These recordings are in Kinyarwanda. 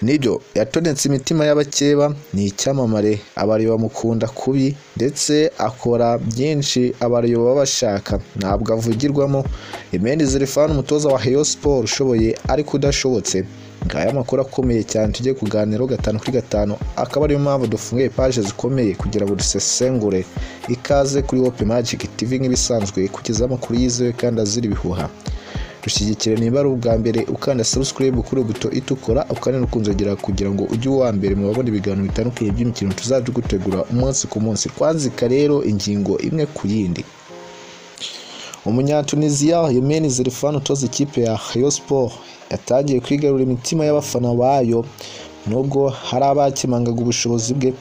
nibyo yatonetse imitima y'abakeba ni icyamamare abari bamukunda kubi ndetse akora byinshi abari baba bashaka ntabwo avugirwamo Emeni Zerifani umutoza wa Rayon Sport ushoboye ariko udashobotse ngaya amakuru akomeye cyane tujye kuganiraho gatanu kuri gatanu akaba ariyo mpamvu dufunguye paje zikomeye kugira ngo dusesengure ikaze kuri Open Magic TV nk'ibisanzwe kugeza amakuru yizewe kandi azira ibihuha dushyigikire niba ari ubwa mbere ukanda subscribe kuri buto itukura ukanera ukunzogera kugira ngo ujye uwa mbere mu babona ibiganiro bitandukanye by'imikino tuzajya gutegura umunsi ku munsi twanzika rero ingingo imwe ku yindi umunyatuniziya Yemeni Zerifan utoza ikipe ya Rayon Sport yatangiye kwigarurira imitima y'abafana bayo nubwo hari abakemangaga ubushobozi bwe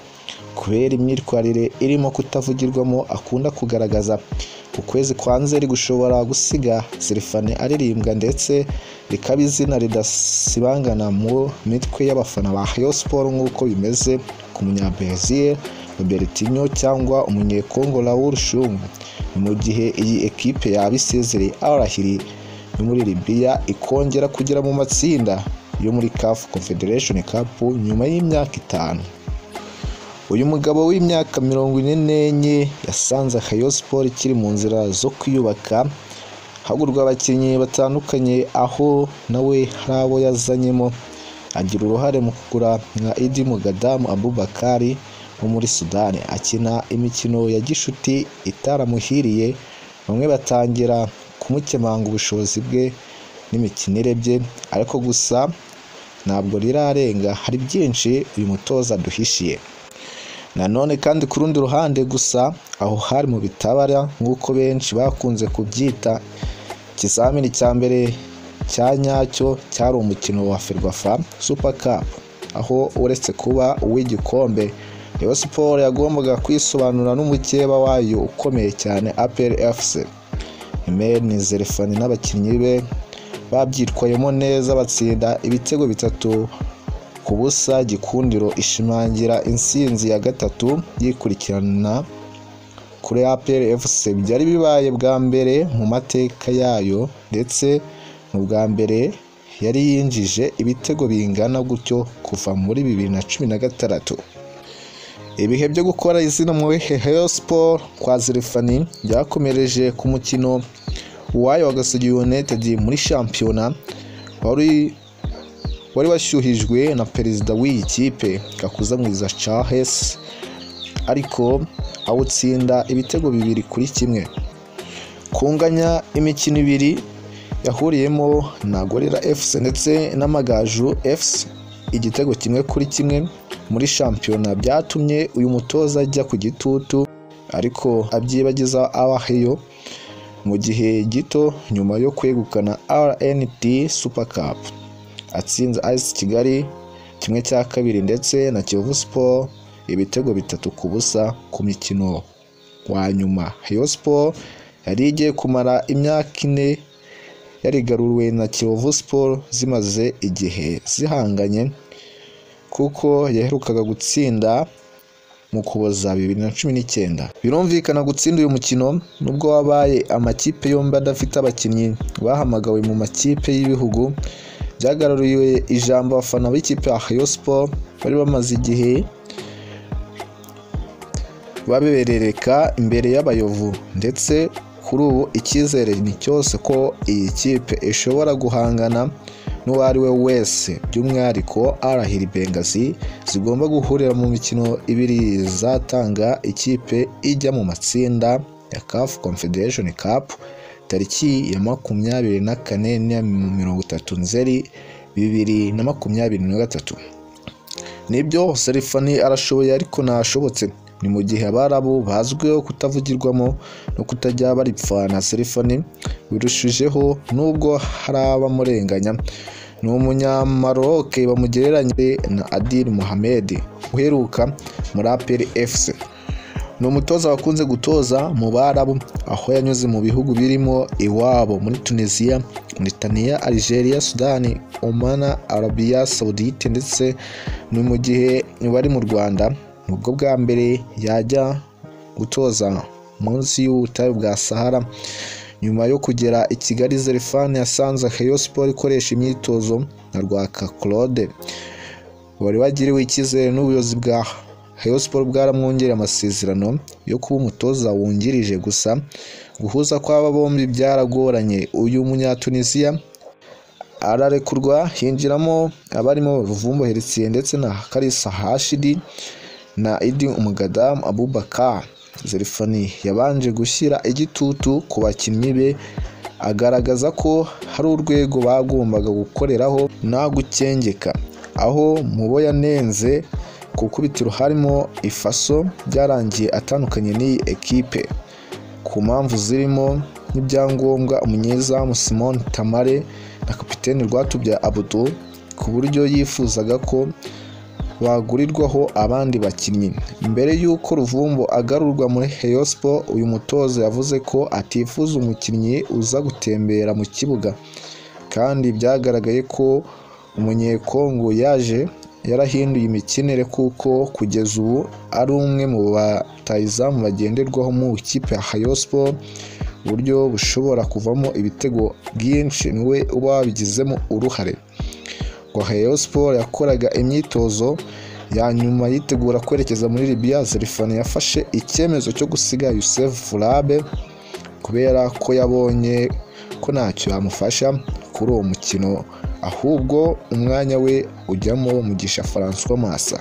kubera imyitwarire irimo kutavugirwamo akunda kugaragaza ukwezi kwa nzeri gushobora gusiga Zerifane aririmbwa ndetse rikaba izina ridasibangana mu mitwe y'abafana ba Rayon Sport nk'uko bimeze ku munyabrazil Robertinho cyangwa umunyekongo Raoul Shungu ni mu gihe iyi ekipe yaba isezereye arahiri yo muri Libya ikongera kugera mu matsinda yo muri CAF Confederation Cup nyuma y'imyaka itanu uyu mugabo w'imyaka mirongo ine n'enye yasanze Rayon Sport ikiri mu nzira zo kwiyubaka hagurwa abakinnyi batandukanye aho nawe hari abo yazanyemo agira uruhare mu kugura nka Idi Mugadamu Abubakari wo muri Sudani akina imikino ya gishuti itaramuhiriye bamwe batangira kumukemanga ubushobozi bwe n'imikinire bye ariko gusa ntabwo rirarenga hari byinshi uyu mutoza duhishiye nanone kandi ku rundi ruhande gusa aho hari mu bitabara nk'uko benshi bakunze kubyita ikizamini cya mbere cya nyacyo cyari umukino wa ferwafa super cup aho uretse kuba uw'igikombe Rayon Sport yagombaga kwisobanura n'umukeba wayo ukomeye cyane APR FC Emeni Zerefani n'abakinnyi be babyitwayemo neza batsinda ibitego bitatu ku busa gikundiro ishimangira insinzi ya gatatu yikurikirana kuri APR FC byari bibaye bwa mbere mu mateka yayo ndetse mu bwa mbere yari yinjije ibitego bingana gutyo kuva muri bibiri na cumi na gatandatu ibihe byo gukora izina mu Rayon Sport kwa Zerifani byakomereje ku mukino uwayo wa Gasogi United muri shampiyona wari wari washyuhijwe na perezida w'iyi kipe Gakuza Mwiza Charles ariko awutsinda ibitego bibiri kuri kimwe kunganya imikino ibiri yahuriyemo na Gorira FC ndetse n'Amagaju FC igitego kimwe kuri kimwe muri shampiyona byatumye uyu mutoza ajya ku gitutu ariko abyibagiza abaheyo mu gihe gito nyuma yo kwegukana RNT Super Cup atsinze AS Kigali kimwe cya kabiri ndetse na Kiyovu Sport ibitego bitatu ku busa ku mikino wa nyuma Rayon Sport yari igiye kumara imyaka ine yarigaruwe na Kiyovu Sport zimaze igihe zihanganye kuko yaherukaga gutsinda mu kuboza bibiri na cumi n'icyenda birumvikana gutsinda uyu mukino nubwo wabaye amakipe yombi adafite abakinnyi bahamagawe mu makipe y'ibihugu byagaruriwe ijambo abafana b'ikipe ya Rayon Sport bari bamaze igihe baberereka imbere y'abayovu ndetse kuri ubu icyizere ni cyose ko iyi kipe ishobora guhangana n'uwo ari we wese by'umwihariko arahira bengazi zigomba guhurira mu mikino ibiri zatanga ikipe ijya mu matsinda ya CAF Confederation Cup tariki ya makumyabiri na kane na mirongo itatu nzeri bibiri na makumyabiri na gatatu nibyo Serifani arashoboye ariko ntashobotse ni mu gihe abarabu bazwiho kutavugirwamo no kutajya baripfana Serifani birushijeho nubwo hari abamurenganya ni umunyamaroke bamugereranye na Adil Mohamed uheruka muri APR FC ni umutoza wakunze gutoza mu barabu aho yanyuze mu bihugu birimo iwabo muri Tunisia Mauritania Algeria Sudani Oman Arabia Saudite ndetse ni mu gihe bari mu Rwanda ubwo bwa mbere yajya gutoza munsi y'ubutayu bwa sahara nyuma yo kugera i kigali zerifani yasanze Rayon Sport ikoresha imyitozo na rwaka claude wari wagiriwe icyizere n'ubuyobozi bwa Rayon Sports bwaramwongereye amasezerano yo kuba umutoza wungirije gusa guhuza kw'aba bombi byaragoranye uyu munyatunisiya ararekurwa hinjiramo abarimo Ruvumbo Heritier ndetse na Kalisa Hashidi na Idi Umugadamu Abubakar Zerifani yabanje gushyira igitutu ku bakinnyi be agaragaza ko hari urwego bagombaga gukoreraho nta gukengeka aho mu bo yanenze ku ikubitiro harimo ifaso byarangiye atandukanye n'iyi ekipe ku mpamvu zirimo n'ibyangombwa umunyezamu simon tamare na kapiteni rwatubya abudu ku buryo yifuzaga ko bagurirwaho abandi bakinnyi mbere y'uko ruvumbo agarurwa muri Rayon Sports uyu mutoza yavuze ko atifuza umukinnyi uza gutembera mu kibuga kandi byagaragaye ko umunyekongo yaje yarahinduye imikinire kuko kugeza ubu ari umwe mu batayizamu bagenderwaho mu ikipe ya Rayon Sports uburyo bushobora kuvamo ibitego byinshi niwe uba wabigizemo uruhare ngo Rayon Sports yakoraga imyitozo ya nyuma yitegura kwerekeza muri Libya Zerifani yafashe icyemezo cyo gusiga Youssef Fulabe kubera ko yabonye ko ntacyo yamufasha kuri uwo mukino ahubwo umwanya we ujyamo Mugisha Francois Massa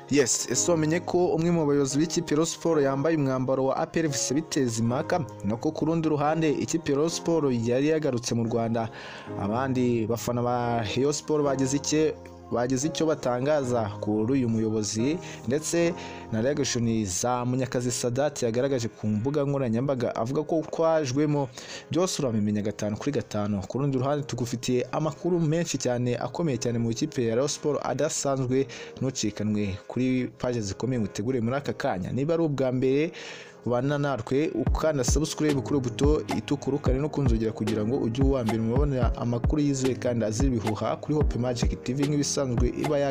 yes ese wamenye ko umwe mu bayobozi b'ikipe Rayon Sports yambaye umwambaro wa APR vs Biteza impaka nako ku rundi ruhande ikipe Rayon Sports yari yagarutse mu Rwanda abandi bafana ba Rayon Sports bagize icye bagize icyo batangaza kuri uyu muyobozi ndetse na reagashoni za munyakazi sadati yagaragaje ku mbuga nkoranyambaga avuga ko kwajwemo byose urabimenya gatanu kuri gatanu ku rundi ruhande tugufitiye amakuru menshi cyane akomeye cyane mu ikipe ya Rayon Sports adasanzwe ntucikanwe kuri paje zikomeye mutegure muri aka kanya niba ari ubwa mbere ubana natwe ukanda subscribe kuri buto itukura ukane no kunzogera kugira ngo ujye uwa mbere mubabonera amakuru yizewe kandi azi ibihuha kuri Hope Magic TV nk'ibisanzwe iba ya